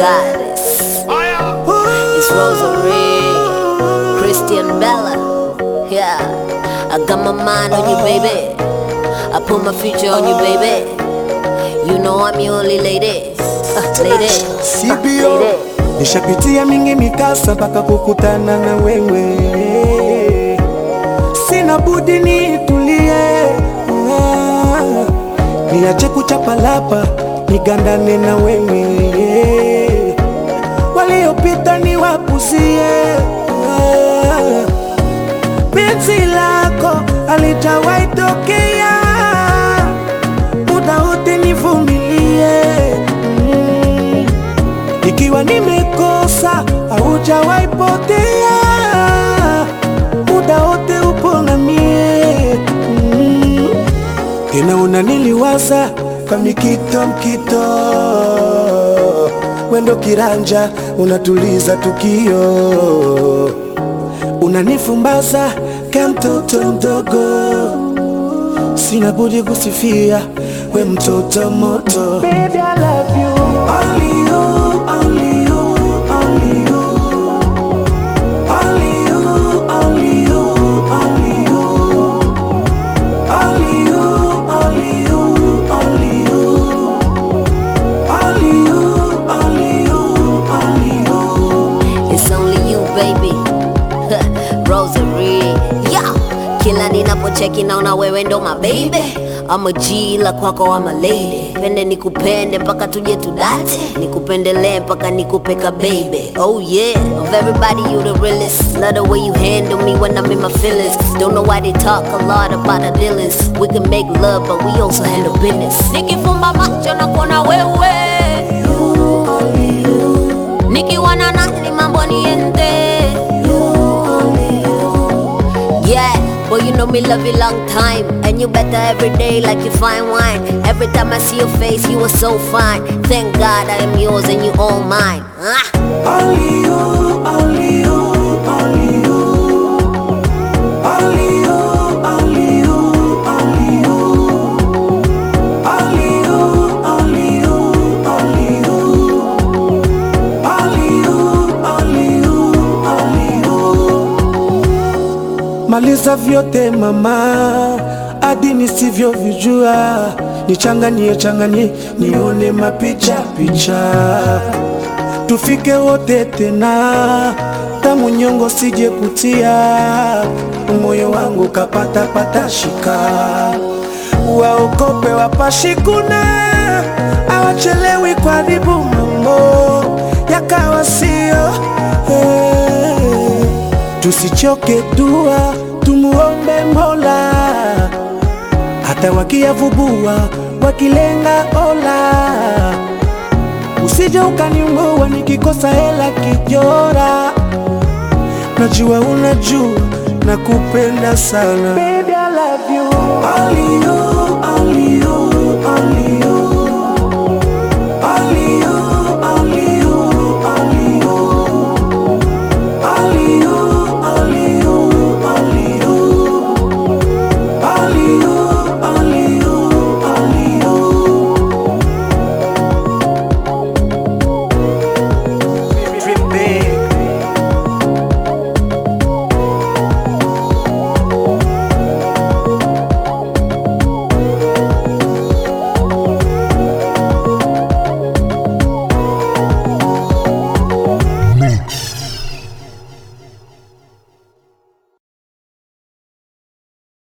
goddess. It's Rosary, Christian Bella. Yeah, I got my mind on you, baby. I put my future on you, baby. You know I'm your only lady. Uh, lady. CBO nishapitia mingi mikasa mpaka kukutana na wewe, sina budi nitulie, Ah, niache kuchapalapa nigandane na wewe, waliopita niwapuzie. Ah, penzi lako alijawahi tokea, muda wote nivumilie mm. Ikiwa nimekosa haujawahi potea, muda wote upo na mie mm. Tena unaniliwaza kwa mikito mkito, wendo kiranja unatuliza tukio, unanifumbaza kama mtoto mdogo, sina budi kusifia we mtoto moto. Baby, I love you. Only you, only you, only you. Only you, only you, only you. Only you, only you, only you. Only you, only you, only you. It's only you baby Rosary yeah. Kila ninapocheki naona wewe ndo my baby I'm a G la kwako I'm a lady Pende nikupende mpaka tuje tudate Nikupendelee mpaka nikupeka baby Oh yeah Of everybody you the realest Love the way you handle me when I'm in my feelings Don't know why they talk a lot about the dealings We can make love but we also handle business Nikifumba macho na kuona wewe Nikiwa na nani mambo niende Yeah, boy you know me love you long time And you better every day like you fine wine Every time I see your face you are so fine Thank God I am yours and you all mine ah. Only you, only you, only you. Only you, only you, only you. Only you, only you, only you. Only you, only you, only you. Maliza vyote mama, hadi nisivyovijua, nichanganie changanie, nione mapicha picha tufike wote tena, tamu nyongo sije kutia, moyo wangu kapata pata shika, waokope wapashikuna, awachelewi kuharibu mambo yakawa sio hey. Tusichoke dua, tumuombe Mola, hata wakiyavubua wakilenga ola Usije ukaniungua nikikosa hela kijora, najua unajua nakupenda sana. Baby, I love you. Only you,